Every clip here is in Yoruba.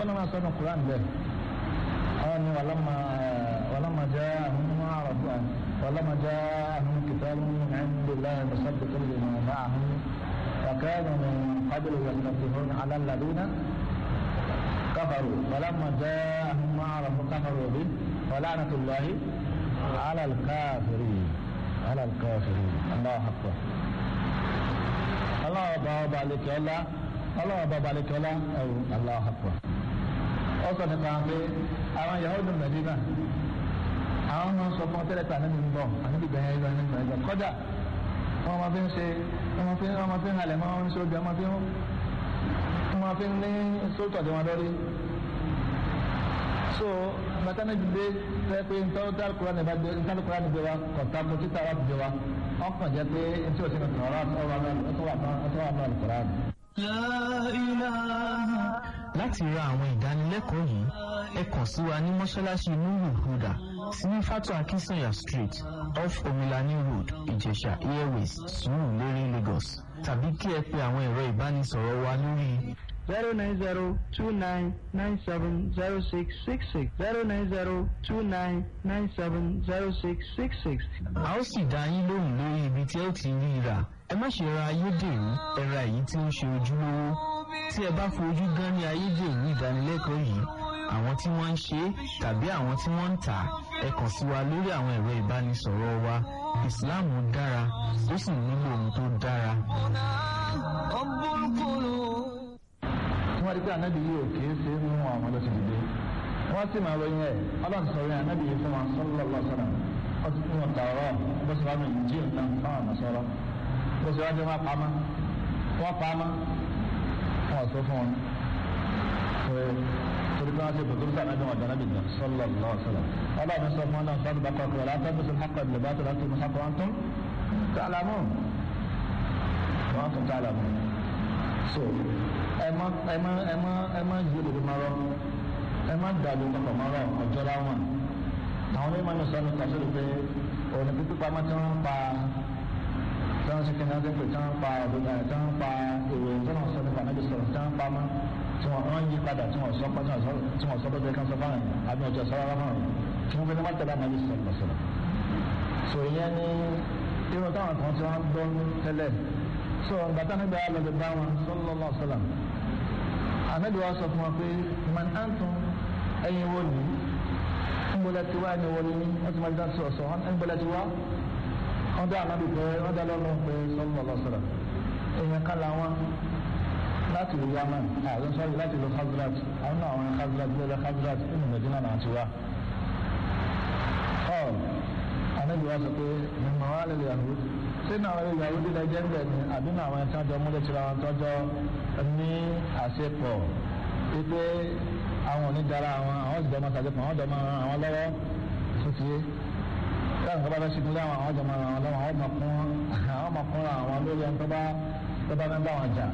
ọlọ́run máa sọ́nà Quran bẹ́ẹ̀ àwọn ni wàlámà wàlámà jẹ́ àwọn ọmọ àràbà wàlámà jẹ́ àwọn kìtàbù ẹ̀ńdùlá mùsàbùkù lè mọ̀ máa hàn وكانوا من قبل يستفتحون على الذين كفروا ولما جاءهم ما عرفوا كفروا به ولعنة الله على الكافرين على الكافرين الله أكبر الله بابا عليك الله الله بابا عليك الله أو الله أكبر ọsọ nípa pé àwọn yahudu mẹdínà àwọn máa ń sọ fún ọtẹlẹpẹ ànábì ń bọ ànábì gbẹyìn ẹgbẹ nígbà ẹgbẹ kọjá wọn máa fi ń ṣe wọn máa fi ń wọn máa fi ń halẹ̀ máa ń ṣe ojú wọn máa fi ń wọn máa fi ń ní sóòtọ̀ tí wọn lórí so bàtàna jùlẹ fẹ pé ntọ́wọ́ tí alukura ní bá gbé ntọ́ alukura ní gbé wa kọ̀tà kó títà wà gbé wa ọkàn jẹ pé ntí o ti ní tọ̀rọ̀ ọ̀rọ̀ ọ̀tọ̀ wà ní alukura. láti ra àwọn ìdánilẹ́kọ̀ọ́ yìí ẹ kàn sí wa ní mọ́ṣáláṣí nuru huda sí ní fatu akinsanya street off omilani road ìjẹ̀ṣà airways sùúrùlérè lagos tàbí kí ẹ pe àwọn ẹ̀rọ ìbánisọ̀rọ̀ wa lórí zero nine zero two nine nine seven zero six six six zero nine zero two nine nine seven zero six six six. a ó sì dá yín lóhùn lórí ibi tí ẹ ó ti rí i rà ẹ má ṣe ra ayédèrú ẹ ra èyí tí ó ń ṣe ojúlówó tí ẹ bá fojú gan ní ayédèrú ìdánilẹ́kọ̀ọ́ yìí àwọn tí wọ́n ń ṣe é tàbí àwọn tí wọ́n ń tà á ẹ kàn sí wa lórí àwọn ẹ̀rọ ìbánisọ̀rọ̀ wa ìsìláàmù dára ó sì nílò ohun tó dára. wọ́n rí pé ànábì yìí ò kì í ṣe é mú àwọn lọ sí dìde wọ́n sì máa ròyìn ẹ̀ ọlọ́run sọ̀rọ̀ yẹn ànábì yìí fún wọn sọ́lọ́lọ́ sọ̀rọ̀ wọ́n ti fún wọn tààrọ̀ bó ṣe wá ní ìjì nǹkan fáwọn àmọ́ sọ̀rọ̀ bó ṣe wá dé wọn pamọ́ wọ́n pamọ́ wọn sọ fún wọn torí pé wọ́n ti bùkún sí ànábì wọn jẹ́ ànábì gan sọ́lọ́lọ́ sọ̀rọ̀ ọlọ́run sọ fún wọn náà sọ́dún bá kọ́kọ́ rẹ̀ látọ́ bí sọ́dún hakọ̀ ìlú bá tó láti mú hakọ̀ wọn tún tààlámù wọn tún tààlámù so ẹ má ẹ má ẹ má ẹ má yí òdodo máa rọ ẹ má dàlú papọ̀ máa rọ ọjọ́ láwọn àwọn onímọ̀ ní sọ́nù kan sórí pé òní pípé pamọ́ tí wọ́n ń pa tí wọ́n ń sìnkì náà dẹ́pẹ̀ tí wọ́n ń pa òdodo tí wọ́n ń pa èrò tí wọ́n sọ nípa níbi sọ̀rọ̀ tí wọ́n ń pamọ́ tí wọ́n wọ́n yí padà tí wọ́n sọ pọ́ tí wọ́n sọ pé bẹ́ẹ̀ kan sọ fáwọn àbí ọjọ́ sọ rárá fáwọn tí wọ́n fi ní mọ́tẹ́lá náà bí sọ̀rọ̀ sọ̀rọ̀ so ìyẹn ní irun táwọn kan tí wọ́n gbọ́ tẹ́lẹ̀ so bàtà níbi alọ́dẹ bá wọn sallallahu alaihi wasallam anabi wa sọ fún wa pé man antum ẹyin wo ni nbola ti wá ẹni wọlé ní wọn ti máa dá sọ sọ wọn nbola ti wá wọn dá anabi pé wọn dá lọ́nà pé sallallahu alaihi wasallam èèyàn kan làwọn láti lu yaman àwọn sọ̀rọ̀ láti lu khazrat àwọn náà àwọn khazrat lórí khazrat nínú medina náà ti wá. ọ anabi wa sọ pé mímọ wa lè yàgò sínú àwọn ìyàwó dídá jẹ́ńbẹ̀ ni àbí náà àwọn ẹ̀ka jọ múlẹ̀ tìra wọn tọ́jọ́ ní àṣepọ̀ wípé àwọn onídàára àwọn àwọn ìjọba máa ṣàjọpọ̀ àwọn ìjọba máa àwọn lọ́wọ́ tuntun táwọn ìjọba bá ṣe nílé àwọn àwọn ìjọba máa lọ́wọ́ àwọn máa kún àwọn máa kún àwọn lórí ẹni tó bá tó bá mẹ́bà wọn jà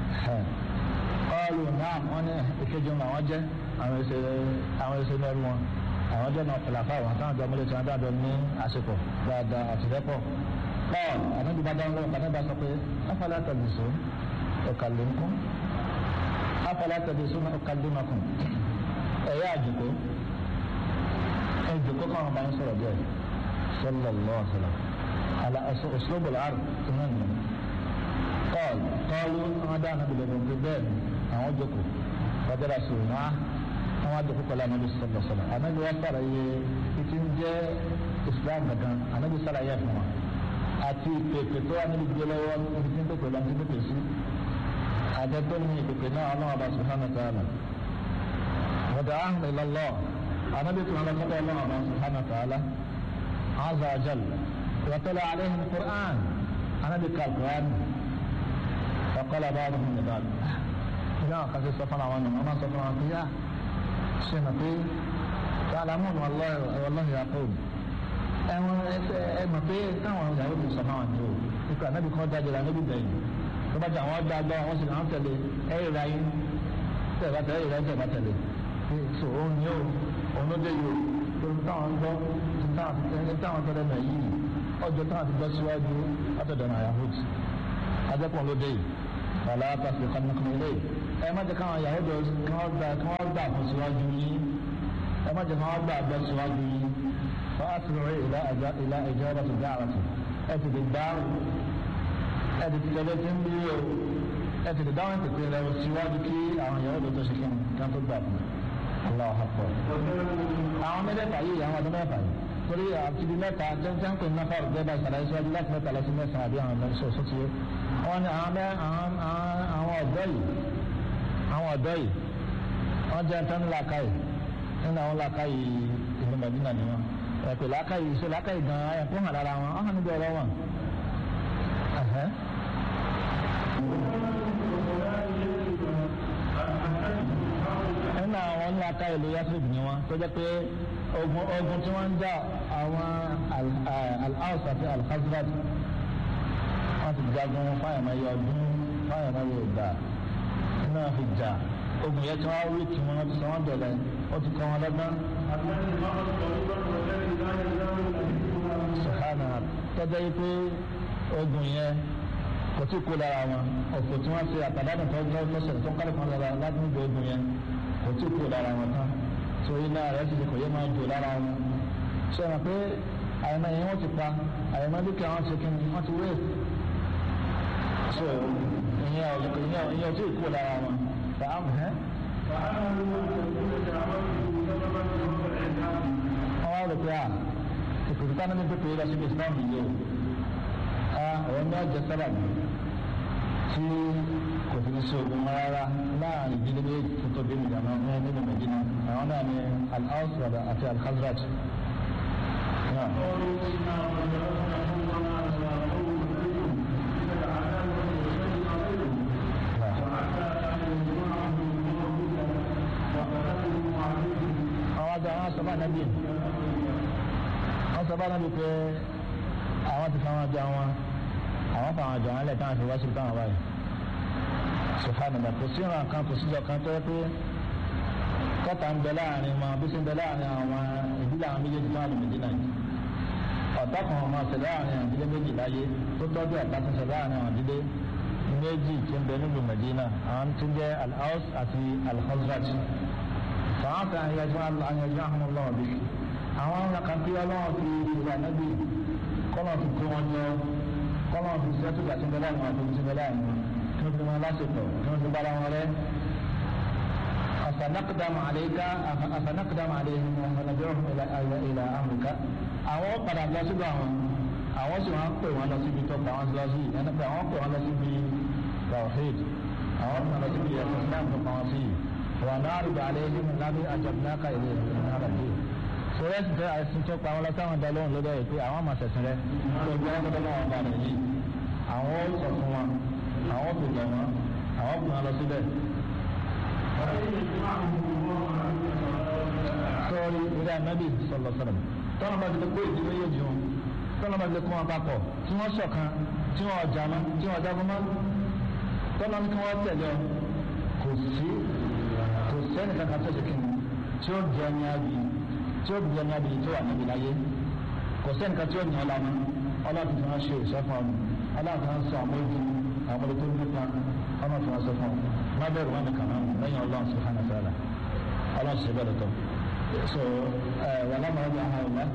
ọlù náà wọn ní ìkejì wọn àwọn jẹ́ àwọn ẹsẹ̀ àwọn ẹsẹ̀ mẹ́rin wọn àwọn jẹ́ náà pẹ̀láfà wọn táwọn ìjọba múlẹ̀ tí wọn dáadọ́ ní àṣepọ̀ dáadáa àtìlẹ́pọ̀ قال أنا بعد أن أنا بس أفلا تلبسون أكلمكم أفلا تلبسون أكلمكم ẹ̀yà àjùkọ́ ẹ̀jùkọ́ káwọn bá ń sọ̀rọ̀ díẹ̀ sallallahu alaihi wasallam ala أسلوب العرض تمام قال قالوا أنا دعنا بالابن بẹ́ẹ̀ àwọn jókòó fọdẹ́rà sọ̀rọ̀ náà àwọn àjòkó kọ́lá anabi sallallahu alaihi wasallam anabi wa sàrà yẹ títí ń jẹ́ islam gangan anabi sàrà yẹ fún wa àti ìpèpè tó wà níbi gbé lọ́wọ́ níbi tí ń pèpè lọ́wọ́ tí ń pèpè sí àjẹpẹ́ ní ìpèpè náà ọlọ́run ọba subhanahu wa ta'ala wọ́dà áhùn ìlọ́lọ́ anábì tó ń lọ sọ́dọ̀ ọlọ́run ọba subhanahu wa ta'ala azza wa jal wàtọ́lá aléhìn qur'an anábì ká qur'an ọ̀kọ́lá bá wọn ní báàlù ìyá àwọn kan ṣe sọ fún àwọn ọmọ sọ fún àwọn pé yá ṣe nà pé ta'lamun wallahi yaqub ẹwọn ẹsẹ ẹ mọ̀ pé táwọn ìyàwó mi sọ fáwọn ni o ikú ànábì kan dájọ la níbi bẹ́ẹ̀ tó bá jẹ àwọn ọgbà gbọ àwọn sì náà tẹ̀lé ẹ ìra yín tẹ ẹ bá tẹ̀lé ìra yín tẹ ẹ bá tẹ̀lé so òun ni o òun ló dé yìí o tó ń táwọn gbọ́ tó ń táwọn ti táwọn tẹ̀lé náà yìí ọjọ́ táwọn ti gbọ́ síwájú látọ̀dọ̀ náà yahoo ajẹ́pọ̀ ló dé yìí wàlá pàṣẹ kankan ilé ẹ má jẹ́ káwọn Yahudi kí wọ́n gbà kí wọ́n gbà fún síwájú yín ẹ má jẹ́ káwọn gbà bọ́ síwájú yín wọ́n á ti rọrí ìlà ẹ̀jọ́ ìlà ẹ̀jọ́ ọba tó dá àràtì ẹ ti di dáhùn ẹ ti ti tẹ̀lé tí ń bí o ẹ ti di dáhùn tètè rẹ síwájú kí àwọn Yahudi tó ṣe kí wọ́n tó gbà fún Allah akbar àwọn mẹ́tẹ̀ẹ̀fà yìí àwọn ọdún mẹ́fà yìí torí àti ibi mẹ́ta jẹ́jẹ́ ń pè ní náfà ọ̀gbẹ́ bá ìsàlàyé síwájú láti mẹ́ta lọ sí mẹ́sàn-án àbí àwọn mẹ́sàn ọ̀sọ́ ti yé wọ́n ní àwọn àwọn ọ̀dọ́ yìí àwọn ọ̀dọ́ yìí wọ́n jẹ́ tán làákàyè nínú àwọn làákàyè ìlú Mẹ́dínà ni wọ́n ẹ̀pẹ̀ làákàyè ìṣe làákàyè gan-an ẹ̀ fún hàn lára wọn ọ̀hún níbi ọ̀rọ̀ wọn. nínú àwọn làákàyè ìlú Yasrib ni wọ́n tó jẹ́ pé ogun ogun tí wọ́n ń jà àwọn al-Aws àti al-Khazraj wọ́n ti jagun fáyàmáyé ọdún fáyàmáyé ìgbà náà fi jà ogun yẹn tí wọ́n wí kí wọ́n ti sọ wọ́n dọ̀lẹ́ ó ti kọ́ wọn lọ́gbọ́n. sùhánà tọ́jà yìí pé ogun yẹn kò tí kó lára wọn ọ̀pọ̀ tí wọ́n ṣe àtàdánù tó ń tọ́sẹ̀ tó ń kálí kan lára láti níbi ogun yẹn kò tí kó lára wọn tán so iná rẹ̀ sì kò yé máa jò lára wọn ṣe wọn pé àyẹ̀mọ́ yẹn wọ́n ti pa àyẹ̀mọ́ dúkìá wọn ti kí ni wọ́n ti wé so ìyẹn ọ̀dùnkún ìyẹn ìyẹn tí kú lára wọn fàám ẹ́. wọ́n wá rò pé à ìpèsè táwọn ní pépè lọ síbi islam yìí o a ọ̀rọ̀ ní ọjà sábàbí tí kò fi ní sí ogun rárá láàrin ìdílé méjì tó tóbi nìyàmọ́ ní nínú Medina àwọn náà ní al-Aws àti al-Khazraj. àwọn àgbà wọn sọ bá nàbí wọn sọ bá nàbí pé àwọn ti fa wọn jọ wọn àwọn fa wọn jọ wọn lẹ táwọn fi wá sí táwọn báyìí sùfànàmà kò sí ìran kan kò síjọ kan tó yẹ pé kọta ń bẹ láàrin wọn bí sí ń bẹ láàrin àwọn ìdílé àwọn méjèèjì tó wà lómi dínà yìí ọ̀tá kan ọmọ ṣẹlẹ̀ láàrin àwọn ìdílé méjì láyé tó tọ́jú ọ̀tá tó ṣẹlẹ̀ láàrin àwọn ìdílé méjì tó ń bẹ nílùú Medina àwọn tó ń jẹ́ al-Aws àti al-Khazraj fàwọn kan àyẹ̀jọ àyẹ̀jọ àwọn ọlọ́wọ́ bí àwọn ọ̀nà kan tí ọlọ́wọ́ fi ìwà nábì kọ́lọ̀ fi kó wọn jọ kọ́lọ̀ fi sẹ́tù àti ń bẹ láàrin àwọn àti ń bẹ láàrin wọn kí wọ́n fi wọn lásìkò kí wọ́n fi bára wọn rẹ́ أفنقدم عليك أفنقدم عليهم ونبيعهم إلى إلى أمرك àwọn padà lọ síbi àwọn àwọn sì wọn pè wọn lọ síbi tó pa wọn lọ sí ẹni pé àwọn pè wọn lọ síbi tawhid àwọn pè wọn lọ síbi ẹsẹ islam tó pa wọn sí wọn náà rí bàálẹ̀ ẹni mi lábẹ́ àjọ̀dúnáka ilé ìrìn àrà dé sọ̀rọ̀ ẹ̀sìn tẹ àìsàn tó pa wọn lọ sáwọn dá lóhùn lọ́dọ̀ yìí pé àwọn máa ṣẹ̀sìn rẹ tó gbé wọn kọ́tọ́ wọn bá rẹ̀ yìí àwọn ó sọ fún wọn àwọn ó bèèrè wọn àwọn pè wọn lọ síbẹ̀ sọ́ọ́rí ìrẹ́ ànábì sọ̀lọ̀ sọ̀rọ̀ tọ́nà bá ti lè kó ìdílé yóò jù wọn tọ́nà bá ti lè kó wọn papọ̀ tí wọ́n ṣọ̀kan tí wọ́n ọjà mọ́ tí wọ́n jagun mọ́ tọ́nà ní kí wọ́n tẹ̀lé ọ kò sí kò sẹ́ni kankan tó ṣe kí ni tí ó jẹ́ ní àbí tí ó jẹ́ ní àbí tó wà níbi láyé kò sẹ́ni kan tí ó yàn ọ́ lánàá ọlọ́run tí wọ́n ṣe ìṣẹ́fún ọ̀nà ọlọ́run tí wọ́n sọ àwọn ojú àwọn ọmọdé tó ń nípa ọmọ tí wọ́n sọ fún ọ má bẹ̀rù wọn nìkan náà lẹ́yìn ọlọ́run subhanahu wa ta'ala ọlọ́run ṣe bẹ́ẹ̀ lọ́tọ̀ so wàlá máa bẹ àwọn ọ̀la.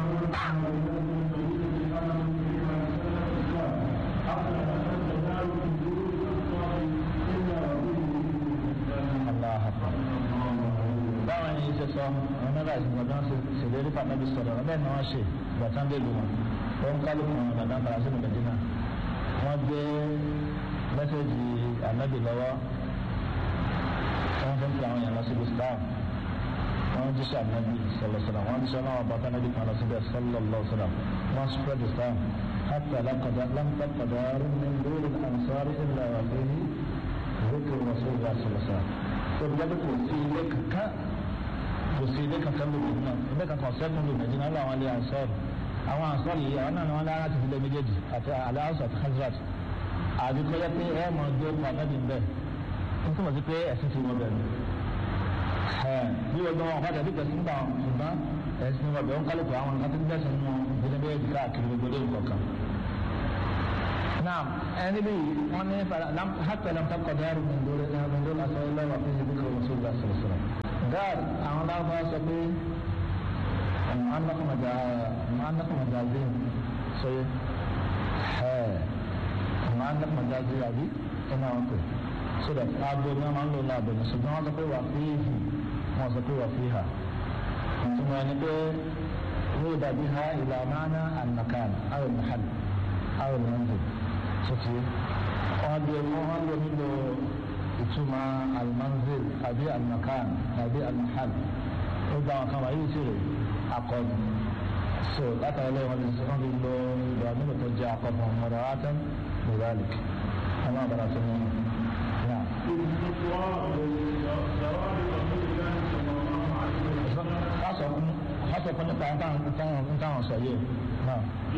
báwọn yìí ṣe sọ àwọn mẹ́ta ìsìnkú ọdún ṣe ṣèlérí pàtàkì sọ̀rọ̀ ọ̀bẹ́ ni wọ́n ṣe gbọ̀tán dé lu wọn ó ń kálukú wọn dàda padà sínú Mẹ́dínà wọ́n gbé mẹ́sẹ̀gì ànábì lọ́wọ́ wọ́n fi ń fi àwọn yẹn lọ síbi islam wọ́n jíṣẹ́ ànábì sọ̀lọ̀sọ̀lọ̀ wọ́n jíṣẹ́ náà wọ́n bàtà ànábì kan lọ síbẹ̀ sọ̀lọ̀lọ̀sọ̀lọ̀ wọ́n spread islam حتى لقد لم تقدر من دور الأنصار إلا وفيه ذكر رسول الله صلى الله عليه وسلم تبدأ kò sí ilé kankan kò sí ilé kankan lóbi náà ilé kankan sẹ́kùn lóbi náà lọ́wọ́ àwọn ilé ansọ́ọ̀rù àwọn ansọ́ọ̀rù yìí àwọn náà ni wọ́n lára ti fi lé méjèèjì àti aláàsọ̀ àti hazrat àdúgbò yẹ pé ẹ mọ̀ ọdún ọkọ̀ ànábì ń bẹ̀ n túmọ̀ sí pé ẹ̀sìn ti wọ́n bẹ̀rẹ̀ bí wọ́n gbọ́n wọn ọ̀pá tẹ̀lé pẹ̀sì nígbà wọn ṣùgbọ́n ẹ̀sìn wọn bẹ̀rẹ̀ ń kálukú àwọn nǹkan tó ń bẹ̀sẹ̀ nínú ìdílé bẹ́ẹ̀ di káàkiri gbogbo lé nǹkan kan. naam ẹni bí wọ́n ní hàtà lam takọ̀ dẹ́rù min dórí يقول أسأل الله وفيه ذكر رسول الله صلى الله عليه وسلم قال أنا لا أفاسق معنق مجا معنق مجازين صحيح ها معنق مجازي أبي أنا أقول so that abo náà máa ń lò láàbò ní ṣùgbọ́n wọ́n sọ pé wà fíìhì wọ́n sọ pé wà fíìhà ìtumọ̀ ẹni pé wọ́n dàbí ha ìlà máná ànàkàn àwọn ìmọ̀hàn àwọn ìmọ̀hàn sọtì wọ́n lò wọ́n lò nílò ìtumọ̀ almanzil àbí ànàkàn àbí ànàhàn ó gba àwọn kan wà yìí sèrè akọni so látàrí lẹ́yìn wọn lè sọ wọn lè lo ìlú àmúlò tó jẹ́ akọni ọmọdé wàtán lórí ọmọ àbàrà tó ní náà. Kásọ̀ fún kásọ̀ fún nípa ntáwọn sọ yìí náà.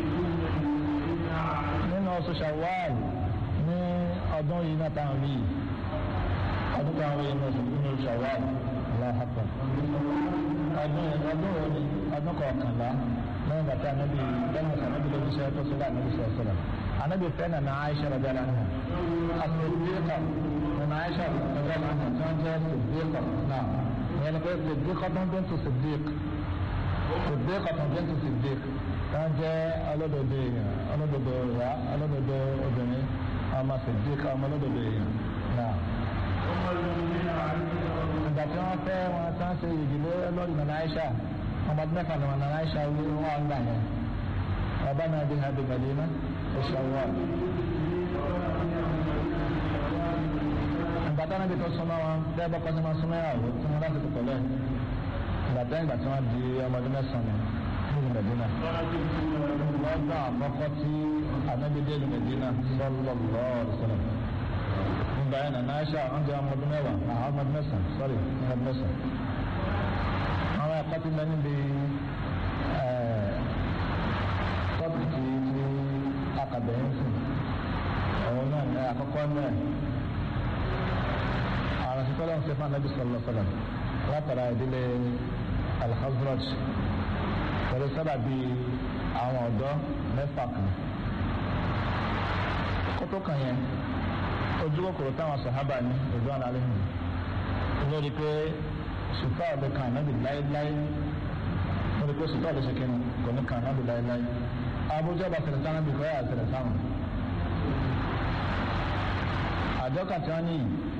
Nínú oṣù Ṣawwal ní ọdún yìí náà táwọn rí ọdún táwọn rí nínú oṣù Ṣawwal aláhàpọ̀. Ọdún ọdún òní ọdún kọ̀ọ̀kànlá lẹ́yìn bàtà anábì lẹ́yìn bàtà anábì lójú sẹ́yìn tó sọ́dọ̀ anábì sọ̀rọ̀ sọ̀rọ̀. Anábì fẹ́ nà náà Aisha rẹ̀ bẹ́ẹ̀ lánàá. Àtẹ̀lẹ́kà nà Aisha rẹ̀ bẹ́ẹ̀ lánàá tí wọ́n jẹ́ Sèdíkà náà. Ìyẹn pé Sèdíkà tó ń bẹ́ẹ̀ tó Sèdík. Sèdíkà tó ń bẹ́ẹ̀ tó Sèdík. Wọ́n jẹ́ ọlọ́dọ̀dọ̀ èèyàn ọlọ́dọ̀dọ̀ ìyá ọlọ́dọ̀dọ̀ obìnrin ọmọ Sèdíkà ọmọ ọlọ́dọ̀dọ̀ èèyàn náà. Ìgbà tí wọ́n fẹ́ wọn tí wọ́n ṣe ìdílé lórí nà Aisha ọmọdé mẹ́fà ni wọn nà Aisha wí wọn gbà yẹn. ربنا بها بمدينة الشوال ìgbà táwọn ibi tó súnmọ́ wọn bẹ́ẹ̀ bọ́kọ́ sí máa súnmọ́ ìyàwó tí wọ́n láti tòkọ̀ lẹ́yìn ìgbà tẹ́ ìgbà tí wọ́n di ọmọdé mẹ́sàn-án nínú Mẹ̀dínà lọ́gbà àkọ́kọ́ tí anábídé ní Mẹ̀dínà sallallahu alaihi wasallam nígbà yẹn nàná Aisha ọ̀njẹ ọmọdé mẹ́wàá àwọn ọmọdé mẹ́sàn-án sọ́rí ọmọdé mẹ́sàn-án àwọn ẹ̀kọ́ ti mẹ́ níbi tọ́pìkì tí akàbẹ̀yìn sí ọ̀hún náà ní àkọ́kọ́ náà àwọn asítọ́lá ń sẹ́fà nàbí sọ̀rọ̀ sọ̀rọ̀ látara ìdílé alhazraj pẹ̀lú sábà bíi àwọn ọ̀dọ́ mẹ́fà kan kótó kan yẹn ojú kòkòrò táwọn sàhábà ní ojú àná alẹ́ hàn lórí pé sùtá ọ̀dọ̀ kan náà bí láéláé lórí pé sùtá ọ̀dọ̀ ṣe kẹ́nu kò ní kan náà bí láéláé abuja bá tẹ̀lé sáwọn bìkọ́ yà tẹ̀lé sáwọn. àjọkà tí wọ́n ní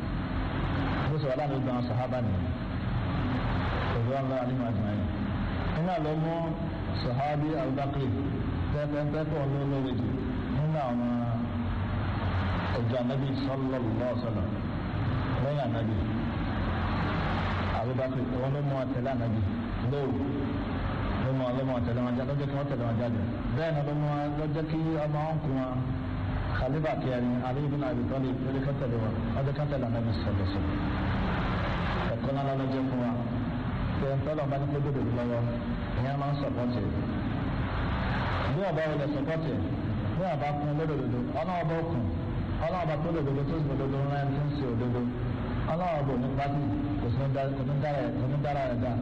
bó sọ̀rọ̀ láti gbọ́n sọ̀hábà nìyẹn òbí wọn lọ́wọ́ nínú àjùmọ̀ yẹn. nínú àlọ́ mú sọ̀hábì Abubakar pẹ́pẹ́pẹ́pẹ́ wọn ló lóore jù nínú àwọn ọjọ́ anábì sallallahu alaihi wasallam lẹ́yìn anábì Abubakar wọn ló mú àtẹ̀lé anábì lóòrù lọ́mọ ọlọ́mọ tẹ̀lé wọn jáde lọ́jọ́ kí wọ́n tẹ̀lé wọn jáde bẹ́ẹ̀ ni lọ́mọ lọ́jọ́ kí ọmọ wọn kún wọn khalifa kẹrin aliyu bin abi talib lórí ká tẹ̀lé wọn lọ́jọ́ ká tẹ̀lé anabi sọ̀rọ̀ sọ̀rọ̀ ẹ̀kọ́ náà lọ́jọ́ fún wa pé ń tọ́lọ̀ bá ní kó dòdò lọ́wọ́ ìyẹn máa ń sọ̀pọ̀tì bí ọba wọn lè sọ̀pọ̀tì bí ọba kún lódòdó ọlọ́wọ́ bá kún ọlọ́wọ́ bá tó lòdòdó tó sì lòdòdó ńlá ẹni tó ń ṣe òdodo ọlọ́wọ́ bò ní pátì kò sí ní dára ẹ̀ dá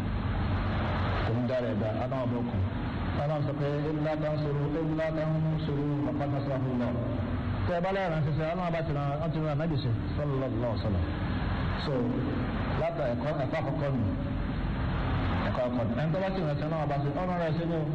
òun dára ẹ̀dá aláwọ̀ bọ̀kùn aláwọ̀ sọ pé ilá kan sọ̀rọ̀ ilá kan sọ̀rọ̀ ọ̀pọ̀lọpọ̀ sọ̀rọ̀ lọ. tẹ ẹ bá lẹ́yìn ránṣẹ́ sẹ́ aláwọ̀ bá ti ràn án ti ràn náà dìṣe sallallahu sọ̀rọ̀ so látà ẹ̀kọ́ ẹ̀kọ́ àkọ́kọ́ nù ẹ̀kọ́ àkọ́kọ́ ẹni tó bá ti ránṣẹ́ náà bá ṣe ọ̀nà rẹ̀ ṣe ní o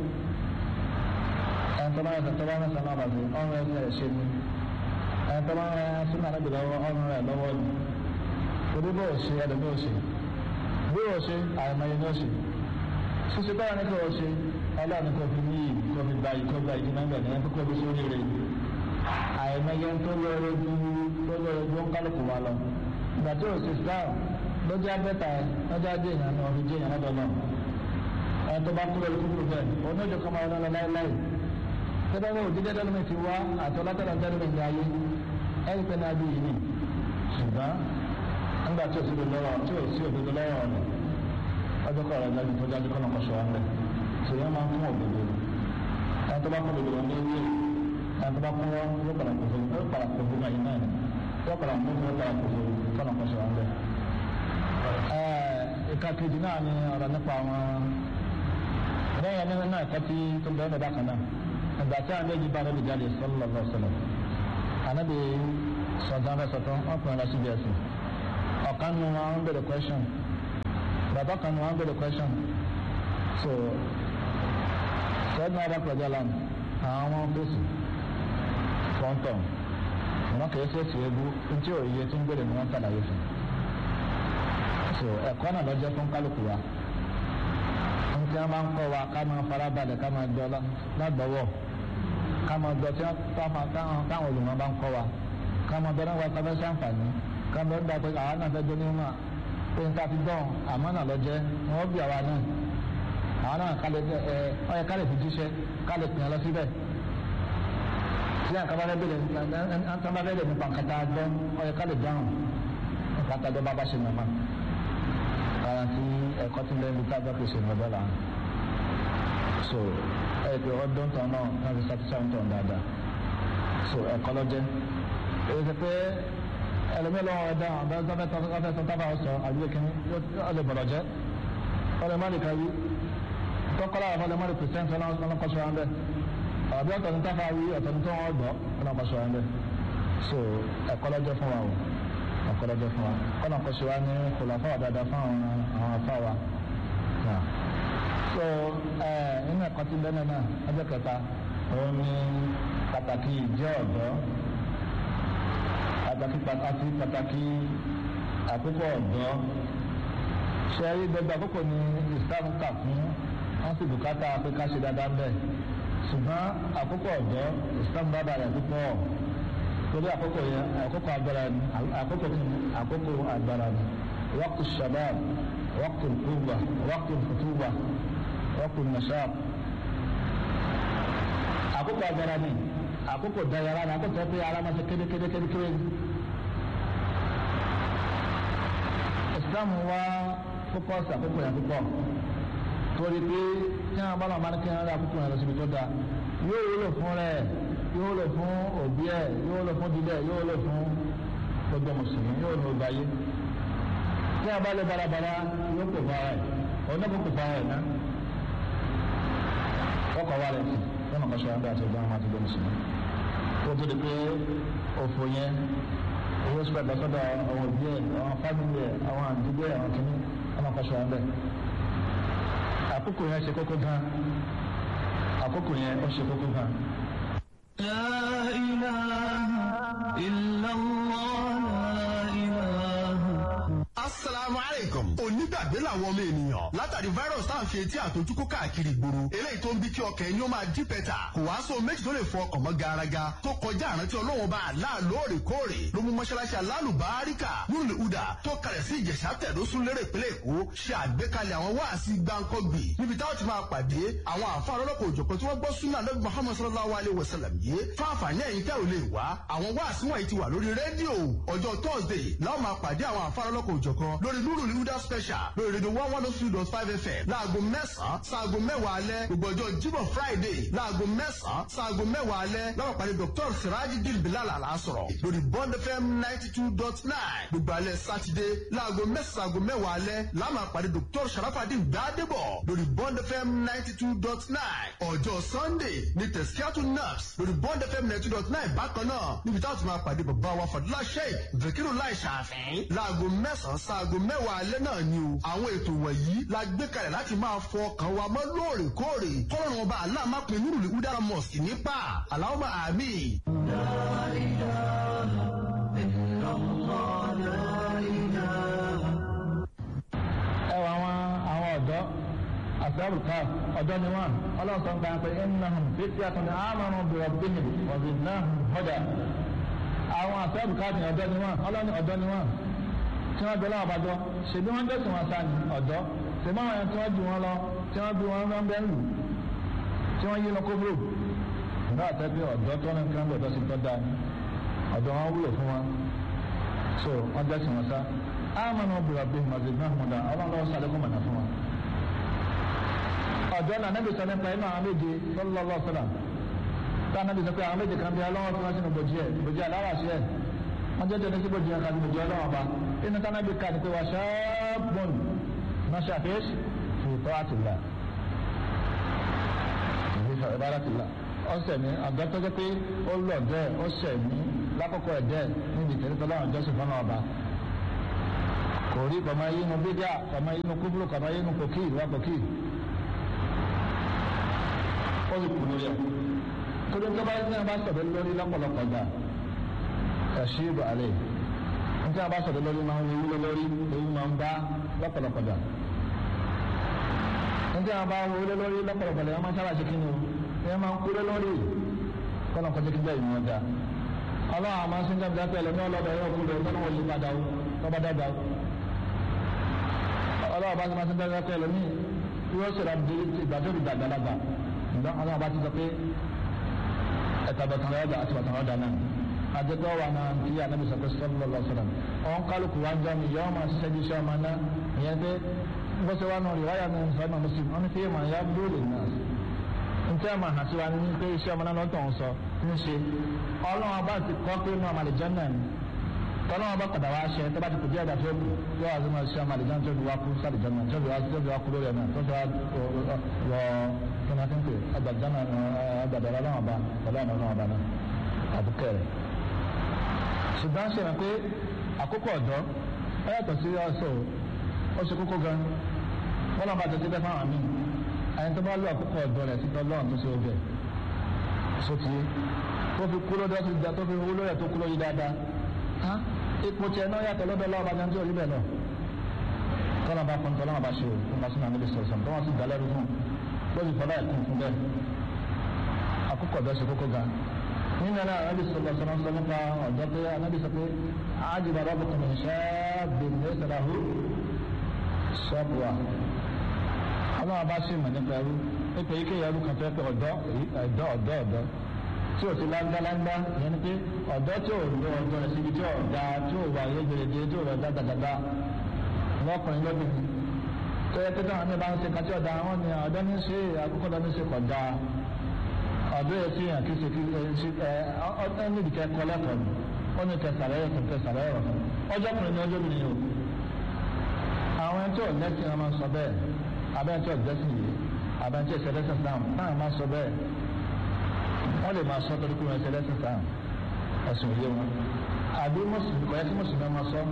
ẹni tó bá ránṣẹ́ tó bá ránṣẹ́ náà bá ṣe ọ̀nà rẹ̀ ṣe ní ẹni tó bá ránṣẹ́ sínú àlejò lọ́wọ́ ọ̀nà rẹ̀ lọ́wọ́ ni torí bó o ṣe ẹ̀dẹ̀ bó o ṣe bí o ṣe àìmọye ní o ṣe ṣíṣe báwa ní kò ṣe ọlọ́run kò fi ní yìí kò fi gba yìí kò gba ìdí náà gbẹ̀dẹ̀ ẹni kò fi sórí rẹ̀ àìmọye tó lóore ju tó lóore ju ń kálukú wa lọ ìgbà tí o ṣe islam lójú abẹ́ta ẹ lójú adé èèyàn ní ọdún jẹ́ èèyàn lọ́dọ̀ náà ẹni tó bá kúrò kúrò bẹ́ẹ̀ onídìí kan máa ń lọ láéláé tẹ́lẹ̀ ní òdídé dẹ́nu ti wá àti ọlọ́tẹ̀lẹ̀ dẹ́nu mi ní ayé ẹni pé náà bí yìí ni ṣùgbọ́n nígbà tí o sì lọ́wọ́ tí o sì òdodo lọ́wọ́ ọ̀nà ọjọ́ kọ́ ọ̀rọ̀ ìdájú tó dájú kọ́nà kọ́ṣọ́ wọn bẹ́ẹ̀ ṣe yẹn máa ń fún òdodo ẹni tó bá kún òdodo wọn ní ewé ẹni tó bá kún wọn yóò padà kó fún yóò padà kó fún ẹyin náà yóò padà kó fún yóò padà kó fún kọ́nà kọ́ṣọ́ wọn bẹ́ẹ̀. ìka kejì náà ni ọ̀rọ̀ nípa àwọn lẹ́yìn ẹni náà ẹ̀kọ́ tí tó ń bẹ́ẹ̀ lọ́dà kan náà ìgbà tí àwọn méjì bá lóbi jáde sallallahu alaihi wasallam ànábì sọ̀tàn rẹ̀ sọ̀tàn ọkùnrin lọ síbi ẹ̀sìn ọ̀kan nu wọn ń bèrè question bàbá kan nu wọn ń bèrè question so sẹ́dún adá pẹ̀lú alam àwọn ọmọ fèsì fọ́ńtọ̀ wọn kì í fèsì ebu ntí òye tí ń bèrè ni wọ́n ṣàlàyé fún so ẹ̀kọ́ náà lọ́jọ́ fún kálukú wa ntí wọn máa ń kọ́ wa ká máa farabalẹ̀ ká máa jọ lágbọ́wọ́ ká máa jọ tí wọn táwọn olùmọ̀ bá ń kọ́ wa ká máa bẹ̀rẹ̀ wa kábẹ́ sàǹfààní ká bẹ̀rẹ̀ dà pé àwọn náà fẹ́ dé ní ma pé nta ti dán àmọ́ náà lọ jẹ́ wọ́n bí àwa náà àwọn náà kálẹ̀ ẹ ọyẹ kálẹ̀ fi jíṣẹ́ kálẹ̀ pìyàn lọ síbẹ̀ tí àkàbà bẹ́ẹ̀ bẹ̀rẹ̀ àtàbà bẹ́ẹ̀ bẹ̀rẹ̀ nípa nkàtà dán ọyẹ kálẹ̀ dáhùn nkàtà dán bàbá ṣe nàmá ara tí ẹ̀kọ́ ti lẹ́nu tá a bá pèsè ìrọ̀bẹ́ là ń so ẹ̀ pé ọdún tán náà náà fi satisfy tán dáadáa so ẹ̀kọ́ lọ́jẹ́ èyí ti pé ẹlòmíì lọ́wọ́ ẹ̀dá ọ̀dọ́ ọ̀fẹ́ tán ọ̀fẹ́ tán tábà ọ̀sọ̀ àbíyẹ kìíní ọ̀lẹ̀ bọ̀rọ̀ jẹ́ ọ̀lẹ̀ má lè kárí tọ́kọ́lá àwọn ọ̀lẹ̀ má lè pèsè ẹ̀ńsọ́ ọlọ́kọ̀ṣọ́ wọn bẹ́ẹ̀ àbí ọ̀tọ̀ ní táfà wí ọ̀tọ̀ ní tó wọ́n gbọ́ ọlọ́kọ̀ṣọ́ wọn bẹ́ẹ̀ so ẹ̀kọ́ lọ́jọ́ fún wa o ẹ̀kọ́ lọ́jọ́ fún wa kọ́nà kọ́ṣọ́ wa ní kòlàfà wà dáadáa fún àwọn àwọn afá wa so nínú ẹ̀kọ́ tí bẹ́ẹ̀ náà ọjọ́ kẹta òun ni pàtàkì ìjẹ́ ọ̀dọ́ pàtàkì pàtàkì pàtàkì àkókò ọ̀dọ́ ṣe rí gbogbo àkókò ní islam kà fún wọn sì bùkátà pé ká ṣe dáadáa bẹ́ẹ̀ ṣùgbọ́n àkókò ọ̀dọ́ islam bá bàrẹ̀ púpọ̀ torí àkókò yẹn àkókò agbára ni àkókò àkókò agbára ni waqtu shabab waqtu quwwa waqtu futuwa waqtu nashab àkókò agbára ni àkókò dayara ni àkókò pé ara máa ṣe kéde kéde kéde kéde islam wá fókọ́sì àkókò yẹn púpọ̀ torí pé tí wọn bá lọ máa ní kí wọn rí àkókò yẹn lọ síbi tó dáa yóò wúlò fún rẹ yóò wúlò fún òbí ẹ yóò wúlò fún dídẹ yóò wúlò fún gbogbo mùsùlùmí yóò wúlò ọgbà yé tí wọn bá lè balabala yóò kó fara ẹ ọ̀nà kó kó fara ẹ ná ọkọ̀ wa rẹ̀ sí lọ́nà kan ṣọ́ra bí a ti gbọ́ àwọn àti gbọ́ mùsùlùmí ó tó di pé òfò yẹn owó spread lọ́sọ́dọ̀ àwọn òbí ẹ̀ àwọn fámìlì ẹ̀ àwọn àdúgbò ẹ̀ àwọn kìíní lọ́nà kan ṣọ́ra bẹ́ẹ̀ àkókò yẹn ṣe kókó gan àkókò yẹn ó ṣe kókó gan. لا إله إلا الله لا إله asalaamu aleykum onígbàgbé làwọn ọmọ ènìyàn látàrí virus tá à ń fi etí àtọjúkú káàkiri gbòòrò eléyìí tó ń bí kí ọkàn ẹni ó máa dí pẹ́tà kò wá sóhun méjì tó lè fọ ọkàn mọ́ garaga tó kọjá àrántí ọlọ́wọ́n bá àlá lóòrèkóòrè ló mú mọ́ṣáláṣí alálùbáríkà nùlù udà tó kalẹ̀ sí ìjẹ̀sà tẹ̀dọ́sùn lérè ìpínlẹ̀ èkó ṣe àgbékalẹ̀ àwọn wáàsí gbáǹkọ́gbì níbi táwọn ti máa pàdé àwọn àfáà lọ́lọ́kọ̀ òjọ̀kan tí wọ́n gbọ́ súnà lọ́gbọ̀n muhammad sallallahu alayhi wa sallam yìí fáfàní ẹ̀yìn tẹ́ ò lè wá àwọn wáàsí wọ̀nyí ti wà lórí rédíò ọjọ́ thursday láwọn máa pàdé àwọn àfáà lọ́lọ́kọ̀ òjọ̀kan lórí nuru huda special lórí rédíò one one two dot five fm láago mẹ́sàn-án sáago mẹ́wàá alẹ́ gbogbo ọjọ́ jíbọ̀ friday láago mẹ́sàn-án sáago mẹ́wàá alẹ́ láwọn pàdé dr sirajidil bilal alasọ̀rọ̀ lórí bond fm ninety two dot nine gbogbo alẹ́ saturday láago mẹ́sàn-án sáago mẹ́wàá alẹ́ láwọn pàdé dr sharafadin gbadebo lórí bond fm ninety two dot nine ọjọ́ sunday ní tẹ̀síkíátù naps lórí bond fm ninety two dot nine bákan náà níbi táwọn ti máa pàdé bàbá wa fadúlá sheik zakiru lai ṣàfihàn láago mẹ́sàn-án sáago mẹ́wàá alẹ́ náà ni o àwọn ètò wọ̀nyí la gbé kalẹ̀ láti máa fọ ọkàn wa mọ́ lóòrèkóòrè kọ́lọ́run ọba aláàmápin nírùlé udara mosque nípa aláwọ̀ àmì. ẹ wọ àwọn àwọn ọ̀dọ́ àṣàrù ká ọ̀dọ́ ni wọ́n ọlọ́sọ̀ ń gbà pé innahum fityatun amanu bi rabbihim wa zidnahum huda àwọn àṣàrù ká ní ọ̀dọ́ ni wọ́n ọlọ́ni ọ̀dọ́ ni wọ́n tí wọ́n bẹ lọ́wọ́ àbájọ ṣèbí wọ́n dẹ̀sùn wọn sáà ní ọ̀dọ́ ṣèbí àwọn ẹni tí wọ́n ju wọn lọ tí wọ́n bí wọn lọ́n bẹ́ẹ̀ lù tí wọ́n yí lọ kóbrò nígbà tẹ́ pé ọ̀dọ́ tó ní kí wọ́n bọ̀dọ̀ sí tọ́ da ni ọ̀dọ́ wọn wúlò fún wọn so wọ́n dẹ̀sùn wọn sá amanu bi rabbihim mazidnahum huda ọlọ́run lọ́wọ́ sàlékún mọ̀nà fún wọn. ọ̀dọ́ náà nẹ́bí sọ nípa inú àwọn méje sallallahu alaihi wasallam tá a nẹ́bí sọ pé àwọn méje kan bí ọlọ́wọ́ tí wọ́n sínú bòjì ẹ̀ bòjì aláwàṣí ẹ̀ wọ́n jẹ́ tẹ̀lé sí bòjì ẹ̀ kan bòjì ọlọ́wọ́ bá inú tá a nẹ́bí ká ní pé wà ṣáàbùn náṣà fèsì fìtọ́ àtìlá ìbáratìlá ọ̀sẹ̀ mi àgbà tó jẹ́ pé ó lọ dẹ́ ó sẹ̀ mí lákòókò ẹ̀ dẹ́ níbi ìtẹ̀lé tọ́lá àwọn jọ́sìn fọ́nà ọba kò rí kọ̀mọ́ yínú bídíà kọ̀mọ́ yínú kúbúrú kọ̀mọ́ yínú kòkí ìwà kòkí ó sì kú lórí ẹ̀ torí tó bá ní abá sọ̀rọ̀ lórí lọ́pọ̀lọpọ̀ gbà ẹ̀ṣí ìbò àlẹ́ nítorí abá sọ̀rọ̀ lórí máa ń wúlò lórí ewu máa ń bá lọ́pọ̀lọpọ̀ gbà nítorí abá wúlò lórí lọ́pọ̀lọpọ̀ lẹ́yìn máa ń sábà ṣe kí ni o ẹ máa ń kúrò lórí kọ́nà kọjá kí bẹ́ẹ̀ ìwọ̀n dá ọlọ́run àmọ́ sí ní ọjà pẹ̀lú ní ọlọ́bẹ̀ ẹ̀rọ kúrò lọ́nà wọ́n yí padà ó tọ́ba dàgbà ó ọlọ́run bá ti máa sí ní ọjà pẹ̀lú ní yóò ṣe ìrọ̀lẹ́ ìgbà tó fi dàgbàlagbà ǹdọ́ ọlọ́run bá ti sọ pé ẹ̀ta bàtàn ọ̀dà àti bàtàn ọ̀dà náà àjẹpẹ́ wà náà kí anábì sọ pé sọ́lọ́ lọ sọ́dọ̀ ọ̀hún kálukú wá ń jọ mi yọ́ọ́ máa ṣiṣẹ́ bí iṣẹ́ ọmọ náà ìyẹn pé bọ́sẹ̀ wà náà rí wáyà náà sọ́dọ̀ náà mùsùlùmí wọn ni pé màá yá dúró náà ntẹ́ àmà àti wa ní pé iṣẹ́ ọmọ náà lọ́tọ̀ ń sọ ń ṣe ọlọ́run ọba ti kọ́ pé inú àmàlẹ́jọ́ náà ni tọ́lọ́run ọba padà wá ṣe tó bá ti kù díẹ̀ dà tó kù yóò wá sí máa ṣe àmàlẹ́jọ́ tó fi wá kú sàlẹ̀jọ́ náà tó fi wá tó fi wá kú lórí ẹ̀ náà tó fi wá wọ kínákínkè agbàdá náà agbàdá ọlọ́run ọba ọlọ́run ọlọ́run ọba náà àbúkẹ́ rẹ̀. ṣùgbọ́n ṣe hàn pé àkókò ọ̀dọ́ ó yàtọ̀ sí ọ̀sọ̀ ó ṣe kókó gan wọ́n lọ́n bá tètè bẹ́ fáwọn míì ẹni tó bá lọ àkókò ọ̀dọ́ rẹ̀ títọ́ lọ́run tó ṣe ọbẹ̀ sóti tó fi kú lọ́dọ̀ tó da tó fi wúlò rẹ̀ tó kú lórí dáadáa ha ipò tiẹ̀ náà yàtọ̀ lọ́dọ̀ lọ́wọ́ bàjẹ́ tí ò rí bẹ́ẹ̀ lọ. tọ́lá bá fọ́n tọ́lá bá ṣe o fún bá sínú àmì sọ̀rọ̀ tó wọ́n sì dá lẹ́rú fún lórí fọlá ẹ̀kún fún bẹ́ẹ̀ àkókò ọ̀dọ́ ṣe kókó ga nínú ẹ̀rọ ànábì sọ̀rọ̀ sọ̀rọ̀ sọ nípa ọ̀dọ́ pé ànábì sọ pé àjùbà rọ́bùkún ní ṣáàbì ní ìsàlàhù ṣọ́ọ̀bùwà ọlọ́run bá ṣe mọ̀ nípa ẹrú nípa ike ẹrú kan fẹ́ pé ọ̀dọ́ ọ̀dọ́ ọ̀dọ́ ọ̀dọ́ tí o ti láńdáláńdá yẹn ni pé ọ̀dọ́ tí o lo ọ̀dọ́ rẹ̀ síbi tí o da tí o wà yé gbèrèdè tí o rẹ̀ dáadáa lọ́kùnrin lóbìnrin tó yẹ pé táwọn ní bá ń ṣe kàtí ọ̀dà àwọn ni ọ̀dọ́ ní ṣe àkókò ọ̀dọ́ ní ṣe kọ̀ da ọ̀dọ́ yẹ fi hàn kí ṣe kí ṣe ẹ ọ níbi kẹ́ kọ́ lẹ́kọ̀ọ́ ni ó ní kẹsàrẹ́ yẹ kẹsàrẹ́ yẹ ọjọ́ kùnrin ní ọjọ́ obìnrin o àwọn ẹni tí ò lẹ́sìn ọmọ sọ bẹ́ẹ̀ abẹ́ntí ọ̀gbẹ́sìn yìí abẹ́ntí ẹ̀sẹ̀lẹ́sìn sáà náà máa sọ bẹ́ẹ̀ wọ́n lè máa sọ torí pé wọ́n ẹ̀sẹ̀lẹ́sìn sáà ẹ̀sùn òye wọn àbí mùsùlùmí kọ́ yẹ kí mùsùlùmí máa sọ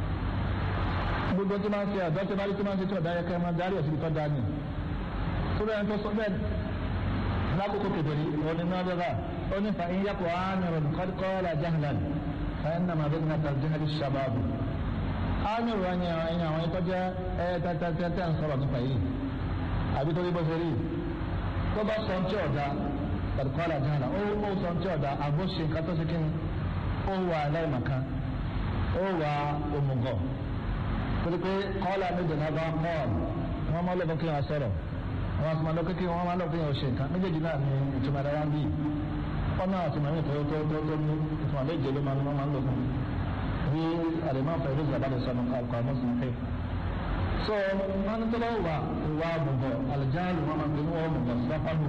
gbogbo tí máa ń ṣe àdó tí máa ń tí máa ń ṣe tí ọ̀dá yẹ kẹ́ máa darí ẹ̀sìn tó dáa ní. torí ẹni tó sọ bẹ́ẹ̀ lákòókò kedere òní náà bẹ́ẹ̀ ó ní fa iye kò ánìrò kọ́lá jahlan fa ẹ̀ nàmà bẹ́ẹ̀ nàta jahali shababu. ánìrò ẹni ẹni àwọn ẹ̀tọ́ jẹ́ ẹ̀ tẹ́tẹ́tẹ́ ń sọ̀rọ̀ nípa yìí àbí torí bó ṣe rí tó bá sọ ti ọ̀dà kọ́lá jahlan ó ó sọ ti ọ̀dà àbó ṣe nǹkan tó ṣe kí ni ó wà aláìmọ̀kan ó wà òmùgọ̀ torí pé kọ́lá méjì náà bá kọ́ọ̀lù wọ́n máa lọ́kọ́ kí wọ́n sọ̀rọ̀ wọ́n máa lọ́kọ́ kí wọ́n máa lọ́kọ́ kí wọ́n ṣe nǹkan méjèèjì náà ní ìtumọ̀ ẹ̀rọ bí ọ̀nà àti màmí tó tó tó tó ní ìtumọ̀ méje ló máa ń máa ń lọ́kọ́ bí àdèmọ́ fẹ́ ló zàbá lè sọnù kọ́ àmọ́ sí pé. so wọn ní tọ́lọ́ wà ìwà àbùbọ̀ àlùjáàlù wọn máa ń gbé wọn mùbọ̀ sáfàlù